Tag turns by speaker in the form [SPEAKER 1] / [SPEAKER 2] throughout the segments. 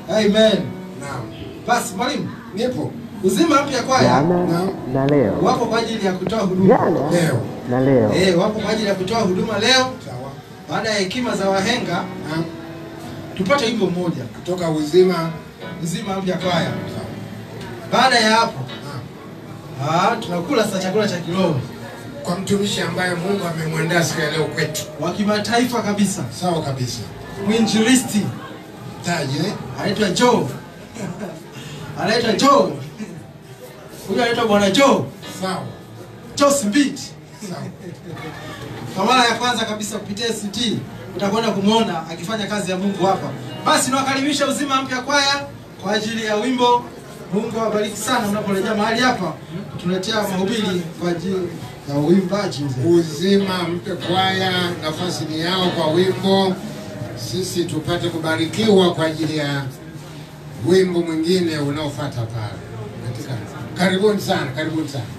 [SPEAKER 1] Amen.
[SPEAKER 2] Naam.
[SPEAKER 1] Basi mwalimu,
[SPEAKER 2] Nipo.
[SPEAKER 1] uzima mpya kwaya
[SPEAKER 3] jana na leo,
[SPEAKER 1] wapo kwa ajili ya kutoa huduma.
[SPEAKER 3] jana
[SPEAKER 2] Leo.
[SPEAKER 3] na leo.
[SPEAKER 1] Eh, wapo kwa ajili ya kutoa huduma leo.
[SPEAKER 2] Sawa.
[SPEAKER 1] Baada ya hekima za wahenga,
[SPEAKER 2] Naam.
[SPEAKER 1] tupate wimbo mmoja,
[SPEAKER 2] Kutoka uzima.
[SPEAKER 1] uzima mpya kwaya.
[SPEAKER 2] Sawa.
[SPEAKER 1] Baada ya hapo,
[SPEAKER 2] Naam.
[SPEAKER 1] ah, tunakula sasa chakula cha kiroho
[SPEAKER 2] Kwa mtumishi ambaye Mungu amemwandaa siku ya leo kwetu.
[SPEAKER 1] wa kimataifa kabisa,
[SPEAKER 2] Sawa kabisa.
[SPEAKER 1] mwinjilisti
[SPEAKER 2] Taje. eh?
[SPEAKER 1] anaitwa Joe, anaitwa Joe, huyu anaitwa bwana Joe,
[SPEAKER 2] Sawa.
[SPEAKER 1] Joe Smith.
[SPEAKER 2] Sawa.
[SPEAKER 1] Kwa mara ya kwanza kabisa kupitia ST utakwenda kumwona akifanya kazi ya Mungu hapa. Basi nawakaribisha Uzima Mpya Kwaya kwa ajili ya wimbo. Mungu awabariki sana mnaporejea mahali hapa, tuletea mahubiri kwa ajili ya uimbaji mzee.
[SPEAKER 2] Uzima mpe kwaya, nafasi ni yao kwa wimbo, sisi tupate kubarikiwa kwa ajili ya wimbo mwingine unaofuata pale. Katika karibuni sana, karibuni sana.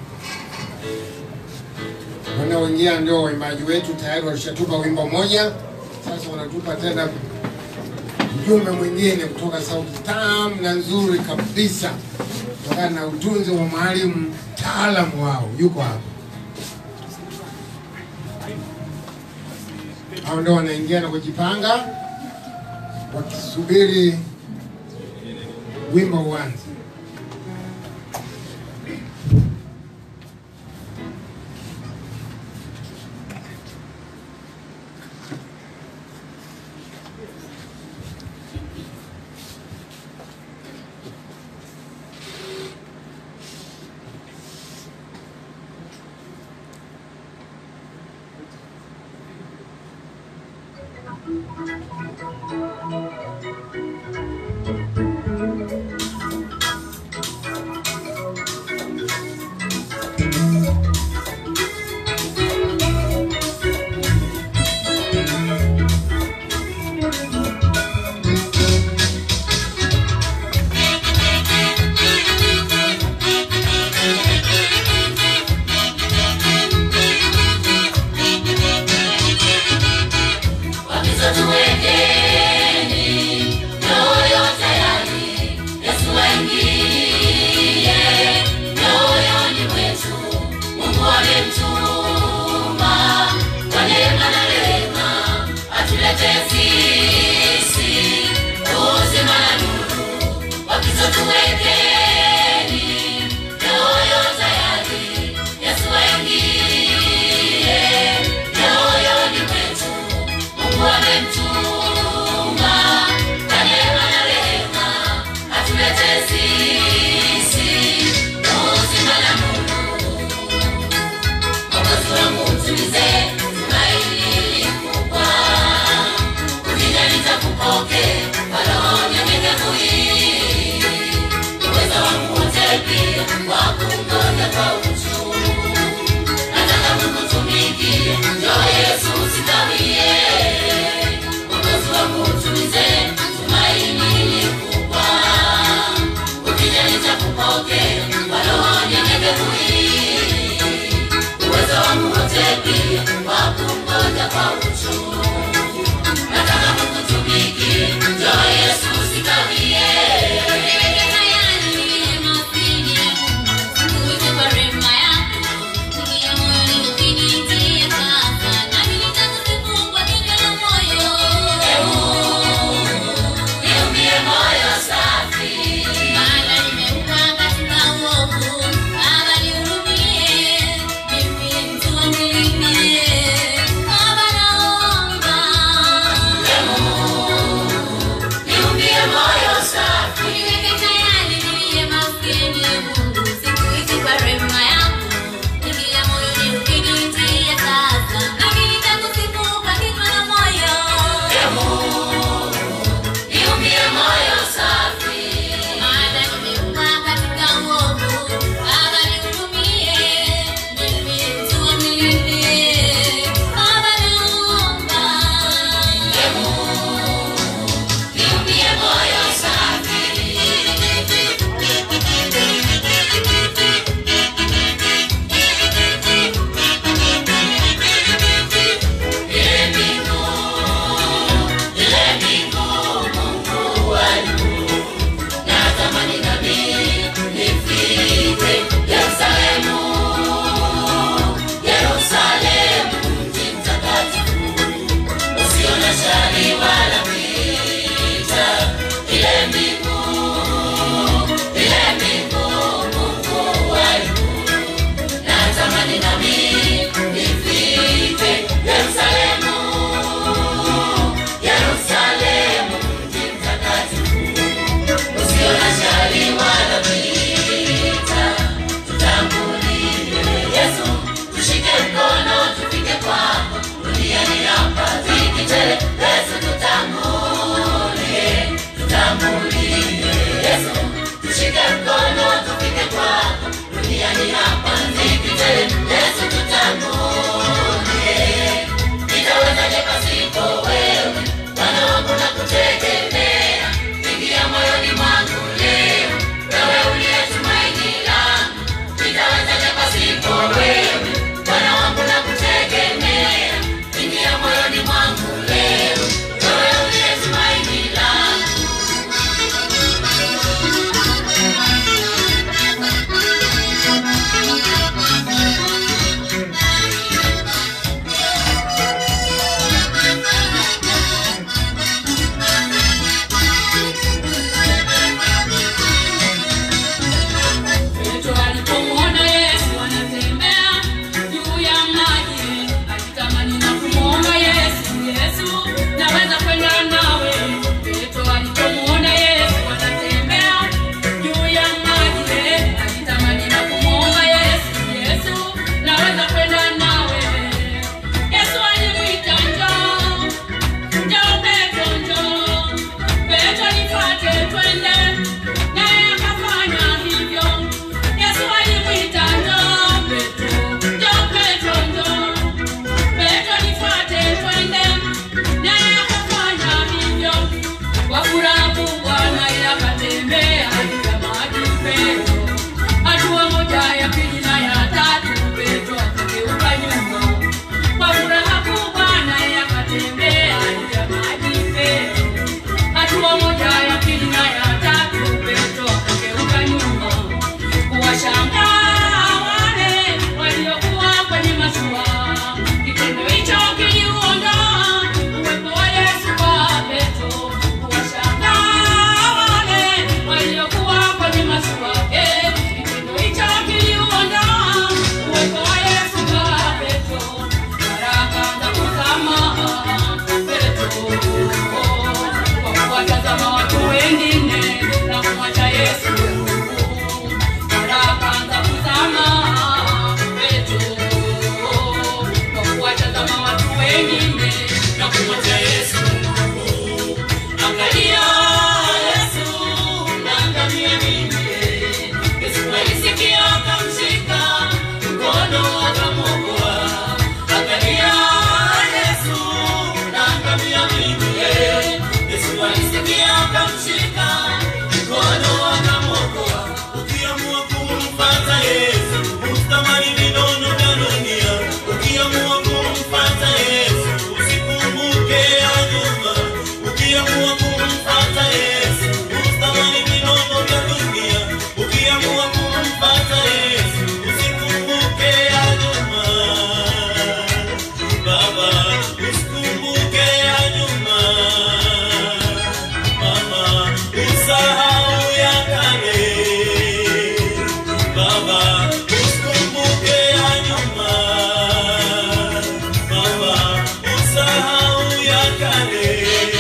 [SPEAKER 2] Wanaoingia ndio waimbaji wetu, tayari walishatupa wimbo moja, sasa wanatupa tena ujumbe mwingine kutoka sauti tamu na nzuri kabisa, kutokana na utunzi wa mwalimu mtaalamu wao, yuko hapa. hao ndio wanaingia na kujipanga wakisubiri wimbo uanze.
[SPEAKER 4] Wakizo tuwekeni mioyo tayari, Yesu aingie mioyoni mwetu. Mungu amemtuma kwa neema na rehema, atuletee sisi uzima na nuru. Wakizo tuwekeni mioyo tayari, Yesu aingie mioyoni mwetu. Mungu amemtuma kwa neema na rehema, atuletee sisi uzima na nuru. Mwokozi wangu mtulize, tumaini likubwa, ukija nitakupoke kwa roho nyenyekevu hii. Uweza wangu wote pia wa kungoja kwa uchungu, nataka kukutumikia, njoo Yesu usikawie. Mwokozi wangu utulize, tumaini likubwa,
[SPEAKER 3] usahau ya kale. Baba, usikumbuke ya nyuma. Baba, usahau ya kale.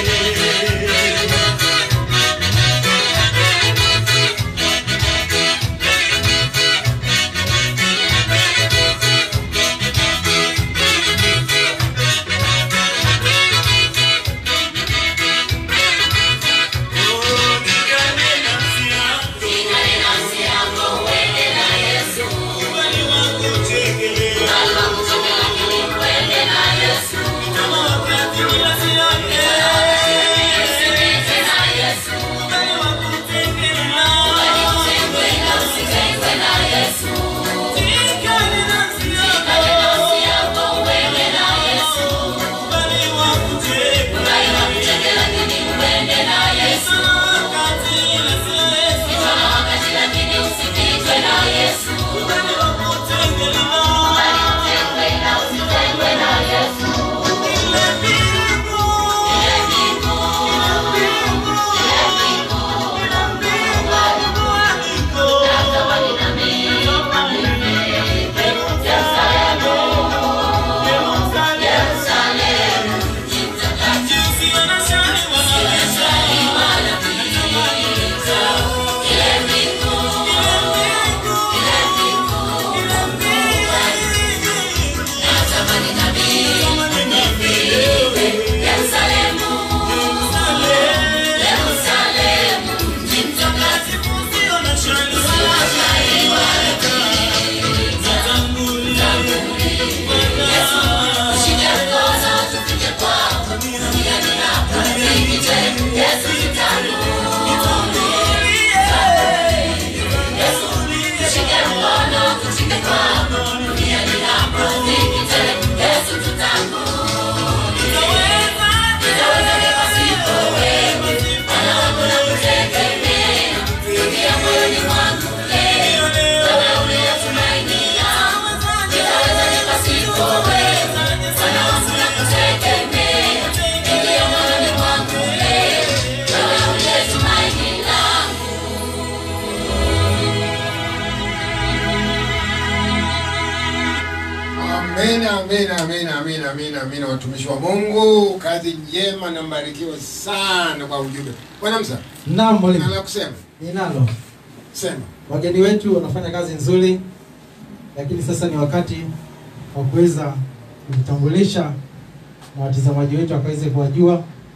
[SPEAKER 2] Amina, amina, amina, amina, amina, amina, watumishi wa Mungu, kazi njema na mbarikiwa sana kwa ujumbe. Bwana Msa,
[SPEAKER 1] Naam mwalimu,
[SPEAKER 2] nala kusema
[SPEAKER 1] ninalo.
[SPEAKER 2] sema.
[SPEAKER 1] Wageni wetu wanafanya kazi nzuri, lakini sasa ni wakati wa kuweza kujitambulisha na watazamaji wetu wakaweze kuwajua.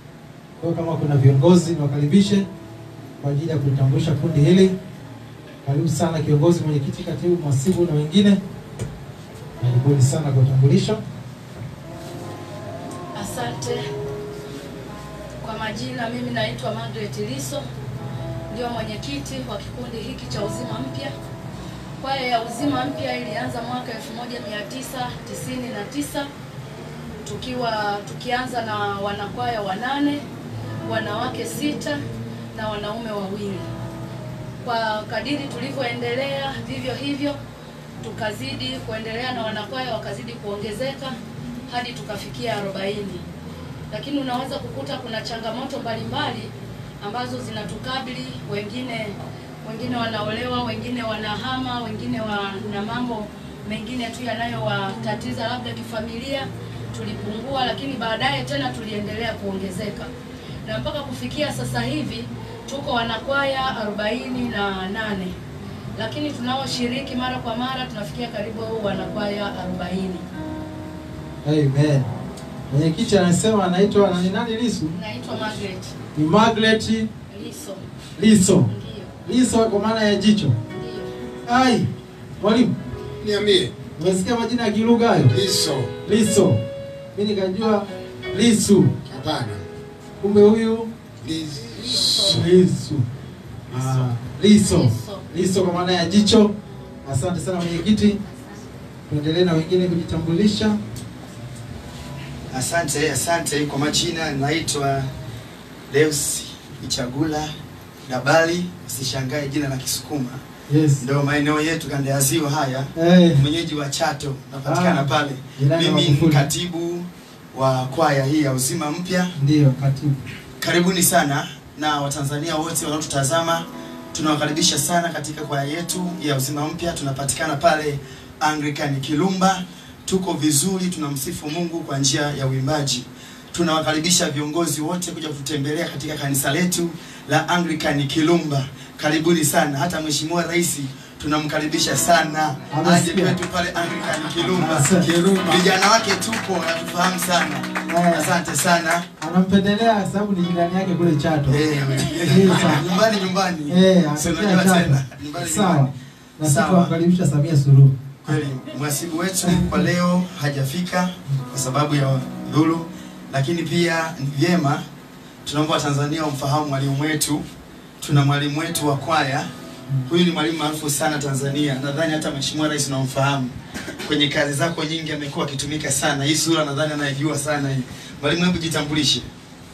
[SPEAKER 1] Kwa hiyo kama kuna viongozi niwakaribishe kwa ajili ya kulitambulisha kundi hili. Karibu sana kiongozi, mwenyekiti, katibu, mhasibu na wengine. Karibuni sana kwa utambulisho.
[SPEAKER 5] Asante. Kwa majina, mimi naitwa Margaret Liso, ndio mwenyekiti wa kikundi hiki cha Uzima Mpya. Kwaya ya Uzima Mpya ilianza mwaka 1999 tukiwa tukianza na wanakwaya wanane, wanawake sita na wanaume wawili. Kwa kadiri tulivyoendelea, vivyo hivyo tukazidi kuendelea na wanakwaya wakazidi kuongezeka hadi tukafikia 40 lakini unaweza kukuta kuna changamoto mbalimbali ambazo zinatukabili. Wengine wengine wanaolewa, wengine wanahama, wengine wana mambo mengine tu yanayowatatiza labda kifamilia. Tulipungua, lakini baadaye tena tuliendelea kuongezeka na mpaka kufikia sasa hivi tuko wanakwaya arobaini na nane lakini tunaoshiriki mara kwa mara tunafikia karibu wanakwaya arobaini.
[SPEAKER 1] Amen. Mwenyekiti anasema anaitwa nani nani Lisu?
[SPEAKER 5] Naitwa Margaret
[SPEAKER 1] Ni Margaret
[SPEAKER 5] Liso.
[SPEAKER 1] Liso.
[SPEAKER 5] Ndio,
[SPEAKER 1] Liso kwa maana ya jicho.
[SPEAKER 5] ndio.
[SPEAKER 1] Ai, mwalimu,
[SPEAKER 2] Niambie.
[SPEAKER 1] umesikia majina ya kilugha hayo?
[SPEAKER 2] Liso.
[SPEAKER 1] Liso. Mimi nikajua Lisu.
[SPEAKER 2] Hapana.
[SPEAKER 1] Kumbe huyu
[SPEAKER 2] Liso.
[SPEAKER 1] Lisu. Ah, Liso.
[SPEAKER 5] Liso.
[SPEAKER 1] Liso kwa maana ya jicho. Asante sana mwenyekiti. Tuendelee na wengine kujitambulisha.
[SPEAKER 6] Asante, asante. Kwa majina naitwa Deus Ichagula Dabali, usishangae jina la Kisukuma,
[SPEAKER 1] Yes.
[SPEAKER 6] ndio maeneo yetu kanda ya ziwa haya.
[SPEAKER 1] Eh,
[SPEAKER 6] Mwenyeji wa Chato, napatikana
[SPEAKER 1] Ah,
[SPEAKER 6] pale.
[SPEAKER 1] jirani wa
[SPEAKER 6] Mimi ni
[SPEAKER 1] Magufuli.
[SPEAKER 6] katibu wa kwaya hii ya Uzima Mpya.
[SPEAKER 1] ndio katibu.
[SPEAKER 6] Karibuni sana, na Watanzania wote wanaotutazama. Tunawakaribisha sana katika kwaya yetu ya Uzima Mpya. Tunapatikana pale Anglican Kilumba. Tuko vizuri, tunamsifu Mungu kwa njia ya uimbaji. Tunawakaribisha viongozi wote kuja kututembelea katika kanisa letu la Anglican Kilumba. Karibuni sana. Hata Mheshimiwa Rais tunamkaribisha sana aje
[SPEAKER 1] Amesikia.
[SPEAKER 6] kwetu pale Anglican Kilumba.
[SPEAKER 1] Asante.
[SPEAKER 2] Kirumba.
[SPEAKER 6] Vijana wake tupo natufahamu sana.
[SPEAKER 1] Eh.
[SPEAKER 6] Asante sana.
[SPEAKER 1] Anampendelea sababu ni jirani yake kule Chato.
[SPEAKER 6] Eh,
[SPEAKER 1] Eh, sawa.
[SPEAKER 6] nyumbani nyumbani.
[SPEAKER 1] Eh,
[SPEAKER 6] Si
[SPEAKER 1] anatokea
[SPEAKER 6] unajua
[SPEAKER 1] Chato.
[SPEAKER 6] tena. Nyumbani
[SPEAKER 1] Sawa.
[SPEAKER 6] nyumbani.
[SPEAKER 1] Na sisi
[SPEAKER 6] Sawa.
[SPEAKER 1] tunamkaribisha Samia Suluhu.
[SPEAKER 6] Kweli mhasibu wetu kwa leo hajafika kwa sababu ya dhulu, lakini pia ni vyema tunaomba Watanzania wamfahamu mwalimu wetu. Tuna mwalimu wetu wa kwaya, huyu ni mwalimu maarufu sana Tanzania, nadhani hata Mheshimiwa Rais unamfahamu kwenye kazi zako nyingi, amekuwa akitumika sana. Hii sura nadhani anayejua sana hii. Mwalimu, hebu jitambulishe.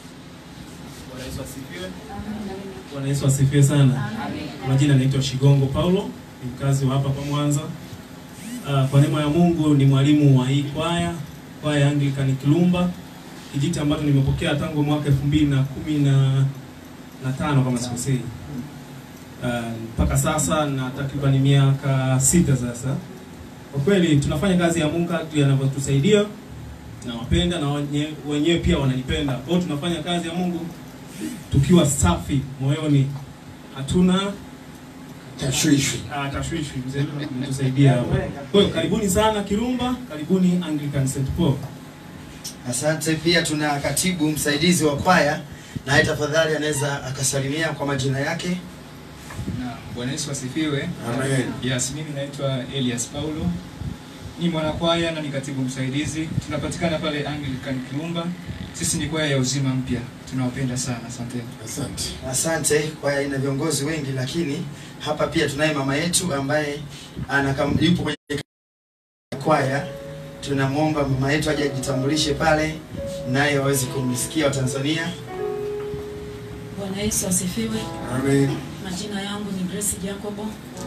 [SPEAKER 7] Bwana Yesu asifiwe. Bwana Yesu asifiwe sana. Majina naitwa Shigongo Paulo, ni mkazi wa hapa kwa Mwanza. Ah, Kwa neema ya Mungu ni mwalimu wa hii kwaya, kwaya ya Anglican Kilumba, kijiti ambacho nimepokea tangu mwaka elfu mbili na kumi na na tano kama sikosei. Ah, mpaka sasa na takriban miaka sita sasa. Kwa kweli tunafanya kazi ya Mungu kadri anavyotusaidia, nawapenda na wenye- wenyewe pia wananipenda. Kwa hiyo tunafanya kazi ya Mungu tukiwa safi moyoni, hatuna
[SPEAKER 2] Tashwishwi.
[SPEAKER 7] ah, tashwishi. Mzee ametusaidia hapo. Kwa hiyo karibuni sana Kirumba, karibuni Anglican St Paul.
[SPEAKER 6] Asante. Pia tuna katibu msaidizi wa kwaya, naye tafadhali anaweza akasalimia kwa majina yake.
[SPEAKER 8] Na Bwana Yesu asifiwe.
[SPEAKER 2] Amen.
[SPEAKER 8] Yes, mimi naitwa Elias Paulo. Ni mwanakwaya na ni katibu msaidizi. Tunapatikana pale Anglican Kirumba. Sisi ni kwaya ya uzima mpya. Tunawapenda sana. Asante.
[SPEAKER 2] Asante.
[SPEAKER 6] Asante. Kwaya ina viongozi wengi, lakini hapa pia tunaye mama yetu ambaye anakam, yupo kwenye kwaya. Tunamwomba mama yetu aje ajitambulishe pale, naye waweze kumsikia Watanzania.
[SPEAKER 9] Bwana Yesu asifiwe.
[SPEAKER 2] Amen.
[SPEAKER 9] Majina yangu ni Grace Jacobo.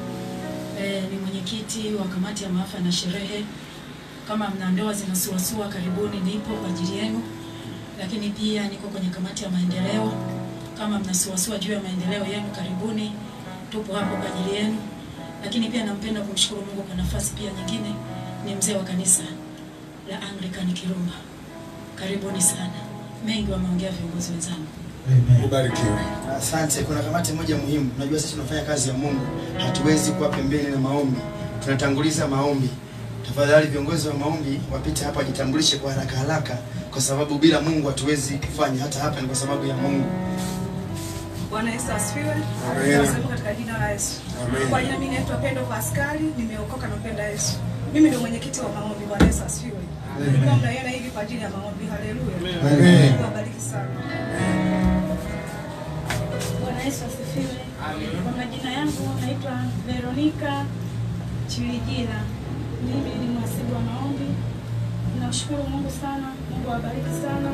[SPEAKER 9] E, ni mwenyekiti wa kamati ya maafa na sherehe. Kama mna ndoa zinasuasua, karibuni, nipo kwa ajili yenu. Lakini pia niko kwenye kamati ya maendeleo. Kama mnasuasua juu ya maendeleo yenu, karibuni, tupo hapo kwa ajili yenu. Lakini pia nampenda kumshukuru Mungu kwa nafasi pia nyingine, ni mzee wa kanisa la Anglican Kirumba. Karibuni sana. Mengi wameongea viongozi wenzangu.
[SPEAKER 1] Amen.
[SPEAKER 2] Ubarikiwe.
[SPEAKER 6] Asante. Kuna kamati moja muhimu. Unajua sisi tunafanya kazi ya Mungu, hatuwezi kuwa pembeni na maombi, tunatanguliza maombi. Tafadhali viongozi wa maombi wapite hapa, wajitambulishe kwa haraka haraka, kwa sababu bila Mungu hatuwezi kufanya. Hata hapa ni kwa sababu ya Mungu.
[SPEAKER 10] Bwana Yesu asifiwe.
[SPEAKER 2] Amen.
[SPEAKER 10] Tunasema katika jina la Yesu.
[SPEAKER 2] Amen.
[SPEAKER 10] Kwa jina mimi naitwa Pendo Pascali, nimeokoka na mpenda Yesu. Mimi ndio mwenyekiti wa maombi. Bwana Yesu asifiwe. Nilikuwa mnaiona hivi kwa ajili ya maombi. Haleluya.
[SPEAKER 2] Amen.
[SPEAKER 10] Mungu awabariki sana.
[SPEAKER 11] Bwana Yesu asifiwe. Kwa majina yangu naitwa Veronica Chilijila. Mimi ni mhasibu wa maombi. Namshukuru Mungu sana. Mungu awabariki sana.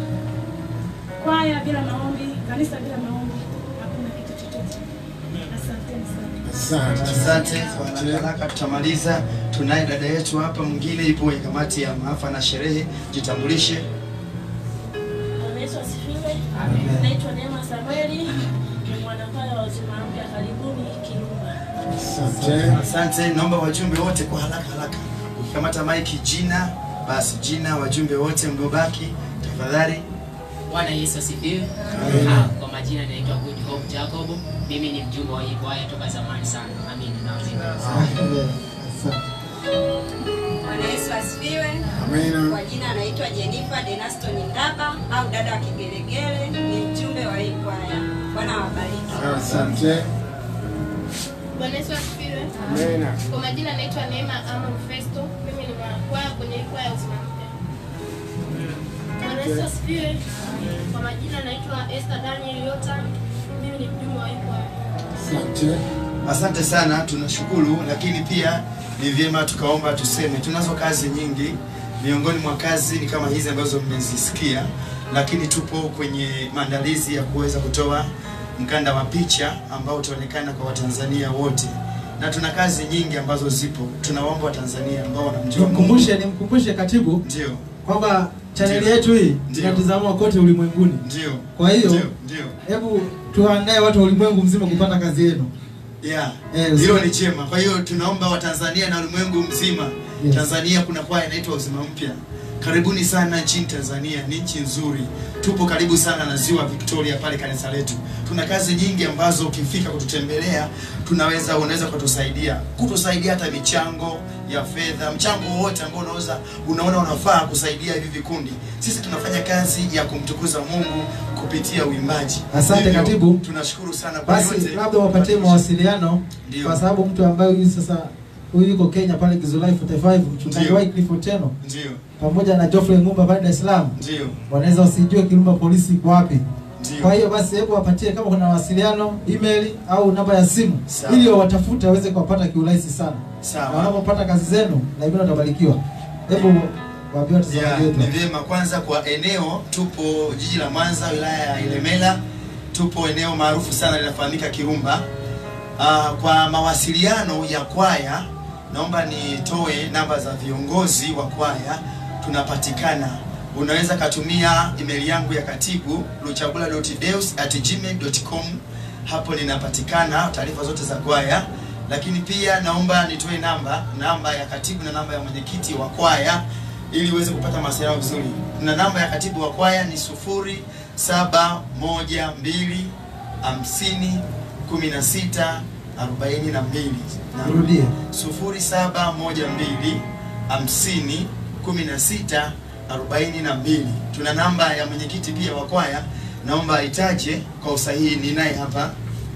[SPEAKER 11] Kwaya bila maombi, kanisa bila maombi, hakuna kitu chochote. Asanteni sana.
[SPEAKER 2] Asante.
[SPEAKER 6] Asante. Kwa haraka haraka tutamaliza. Tunaye dada yetu hapa mwingine, ipo kwenye kamati ya maafa na sherehe. Jitambulishe.
[SPEAKER 11] Bwana Yesu asifiwe. Naitwa Neema Samueli. Ni mwanakwaya wa uzima mpya. Karibuni Kirumba.
[SPEAKER 2] Asante.
[SPEAKER 6] Asante. Naomba wajumbe wote kwa haraka haraka, ukikamata maiki, jina basi, jina wajumbe wote mliobaki, tafadhali.
[SPEAKER 12] Bwana Yesu asifiwe.
[SPEAKER 2] Amen.
[SPEAKER 12] Ah, Kwa majina naitwa Good Hope Jacob. Mimi ni mjumbe wa hii kwaya toka zamani sana. Amina na amina.
[SPEAKER 1] Amen. Asante.
[SPEAKER 13] Bwana Yesu asifiwe.
[SPEAKER 2] Amina.
[SPEAKER 13] Kwa jina anaitwa Jennifer Denaston Ndaba au dada wa Kigelegele, ni mjumbe wa hii kwaya. Bwana awabariki.
[SPEAKER 2] Asante.
[SPEAKER 11] Bwana Yesu asifiwe.
[SPEAKER 2] Amina.
[SPEAKER 11] Kwa majina naitwa Neema Amon Festo. Mimi ni mwanakwaya kwenye hii kwaya ya uzima mpya. Bwana Yesu asifiwe. Kwa majina naitwa Esther Daniel Yota. Mimi ni mjumbe wa hii kwaya.
[SPEAKER 2] Asante.
[SPEAKER 6] Asante sana, tunashukuru, lakini pia ni vyema tukaomba tuseme, tunazo kazi nyingi. Miongoni mwa kazi ni kama hizi ambazo mmezisikia, lakini tupo kwenye maandalizi ya kuweza kutoa mkanda wa picha ambao utaonekana kwa Watanzania wote, na tuna kazi nyingi ambazo zipo. Tunawaomba Watanzania ambao wanamjua Mungu
[SPEAKER 1] Nimkumbushe nimkumbushe katibu
[SPEAKER 6] ndio
[SPEAKER 1] kwamba chaneli
[SPEAKER 6] Ndio.
[SPEAKER 1] yetu hii
[SPEAKER 6] Ndio.
[SPEAKER 1] inatizamwa kote ulimwenguni.
[SPEAKER 6] Ndio.
[SPEAKER 1] Kwa hiyo
[SPEAKER 6] Ndio, ndio.
[SPEAKER 1] hebu tuandae watu wa ulimwengu mzima kupata kazi yenu.
[SPEAKER 6] Yeah.
[SPEAKER 1] Eh,
[SPEAKER 6] Hilo
[SPEAKER 1] uzima-
[SPEAKER 6] ni chema. Kwa hiyo tunaomba Watanzania na ulimwengu mzima.
[SPEAKER 1] Yes.
[SPEAKER 6] Tanzania kuna kwaya inaitwa Uzima Mpya. Karibuni sana nchini Tanzania, ni nchi nzuri. Tupo karibu sana na Ziwa Victoria pale kanisa letu. Tuna kazi nyingi ambazo ukifika kututembelea, tunaweza unaweza kutusaidia. Kutusaidia hata michango ya fedha, mchango wowote ambao unaweza unaona unafaa kusaidia hivi vikundi. Sisi tunafanya kazi ya kumtukuza Mungu kupitia uimbaji.
[SPEAKER 1] Asante,
[SPEAKER 6] Hivyo,
[SPEAKER 1] katibu.
[SPEAKER 6] Tunashukuru sana kwa
[SPEAKER 1] Basi
[SPEAKER 6] yote.
[SPEAKER 1] labda wapatie mawasiliano
[SPEAKER 6] Ndio.
[SPEAKER 1] kwa sababu mtu ambaye huyu sasa huyu yuko Kenya pale Gizulai 45 mchungaji
[SPEAKER 6] Ndio.
[SPEAKER 1] Wycliffe Otieno
[SPEAKER 6] Ndio.
[SPEAKER 1] pamoja na Geoffrey Ngumba pale Dar es Salaam
[SPEAKER 6] Ndio.
[SPEAKER 1] wanaweza wasijue Kirumba polisi iko wapi.
[SPEAKER 6] Ndio.
[SPEAKER 1] Kwa hiyo basi hebu wapatie kama kuna mawasiliano, email au namba ya simu
[SPEAKER 6] Sawa.
[SPEAKER 1] ili wawatafute waweze kuwapata kiurahisi sana.
[SPEAKER 6] Sawa.
[SPEAKER 1] Na wanapopata kazi zenu na hivyo watabarikiwa. Hebu waambie
[SPEAKER 6] Yeah,
[SPEAKER 1] watazamaji wetu.
[SPEAKER 6] ni vyema kwanza kwa eneo tupo jiji la Mwanza wilaya ya Ilemela tupo eneo maarufu sana linafahamika Kirumba uh, kwa mawasiliano ya kwaya naomba nitoe namba za viongozi wa kwaya tunapatikana unaweza katumia email yangu ya katibu luchabula.deus@gmail.com hapo ninapatikana taarifa zote za kwaya lakini pia naomba nitoe namba namba ya katibu na namba ya mwenyekiti wa kwaya ili uweze kupata mawasiliano vizuri na namba ya katibu wa kwaya ni sufuri saba moja mbili hamsini kumi na sita arobaini na mbili
[SPEAKER 1] Rudie.
[SPEAKER 6] sufuri saba moja mbili hamsini kumi na sita arobaini na mbili tuna namba ya mwenyekiti pia wa kwaya naomba aitaje kwa usahihi ninaye hapa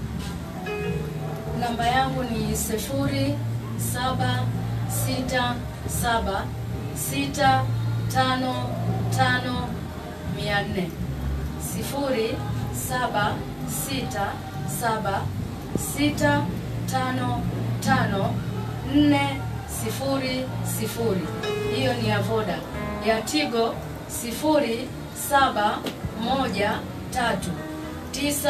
[SPEAKER 5] Namba yangu ni sifuri saba sita saba sita tano tano mia nne sifuri saba sita saba sita tano tano nne sifuri sifuri. Hiyo ni ya Voda. Ya Tigo sifuri saba moja tatu tisa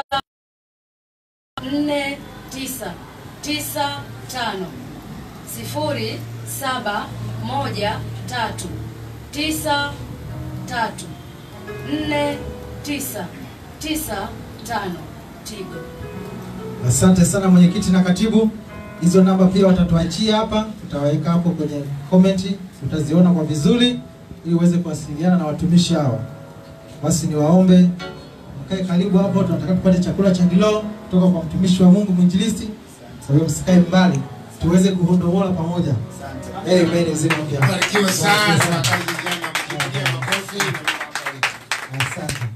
[SPEAKER 5] nne tisa tisa tano sifuri saba moja tatu tisa tatu nne tisa tisa tano Tigo.
[SPEAKER 1] Asante sana mwenyekiti na katibu. Hizo namba pia watatuachia hapa, tutaweka hapo kwenye komenti, utaziona kwa vizuri ili uweze kuwasiliana na watumishi hawa. Basi niwaombe mkae karibu hapo, tunataka tupate chakula cha kiloo kutoka kwa mtumishi wa Mungu mwinjilisti. Kwa hiyo msikae mbali, tuweze kuhondomola pamoja. Amen, uzima mpya.
[SPEAKER 2] Barikiwe sana. Kazi njema. Mjipigie makofi na Mungu awabariki.
[SPEAKER 1] Asante.